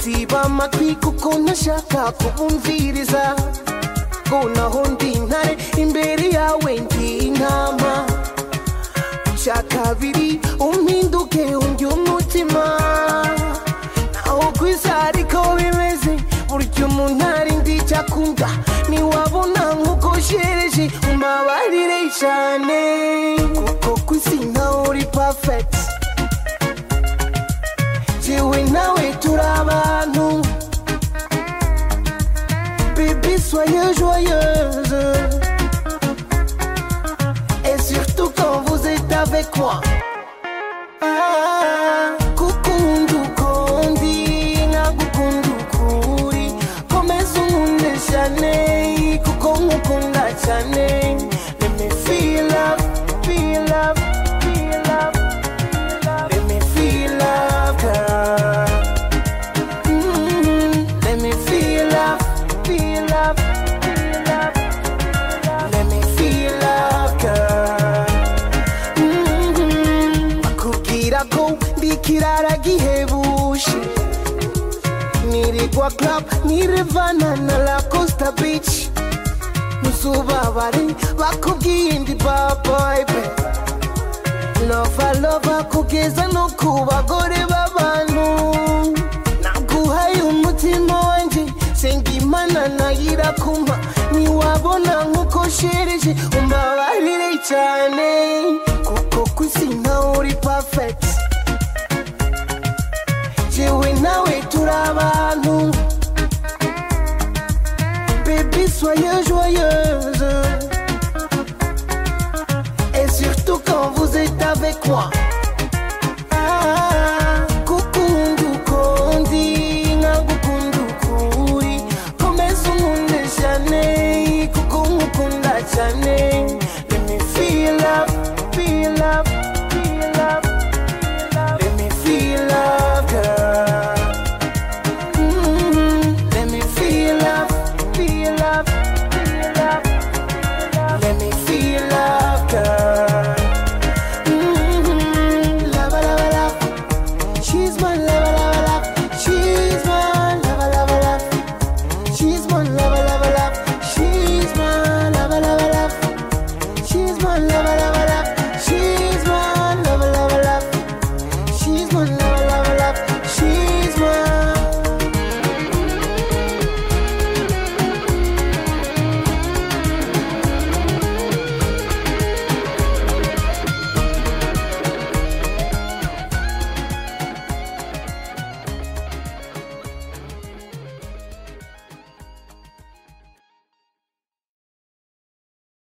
siba amatwi kuko ntashaka kubumviriza ngo naho ndi intare imbere yawe ndi intama cya kabiri umpinduke undi umutima ntaho ku isi ariko bimeze burya umuntu ari ndi icyakunda ntiwabona nk'uko shereje umabarire cyane kuko ku isi ntaho uri pafegiti jyewe nawe turi abantu bibi soye joyeuse et surtout quand vous êtes avec moi. Ah, gukunda uko ndi, nagukunda uko uri. Komeza unkunde cyane, kuko nkukunda cyane. Let me feel love, feel love, feel love, feel love. Let me feel love, girl. Mhm. Let me feel love, feel love, feel love. Let me feel love, girl. Mhm. Bakubwira ko ndi ikirara gihebuje nirirwa club nirevana na la costa beach ntuzubabare bakubwiye ndi babayibe lova lova kugeza no ku bagore b'abantu naguhaye umutima wanjye senga imana nayira kumpa ntiwabona nk'uko shereje umbabarire cyane kuko ku isi ntawe uri pafegiti jewe nawe turi abantu Baby, soyez joyeuse. Et surtout quand vous êtes avec moi. Ah, gukunda uko ndi, nkagukunda uko uri. Komeza unkunde cyane, kuko nkukunda cyane.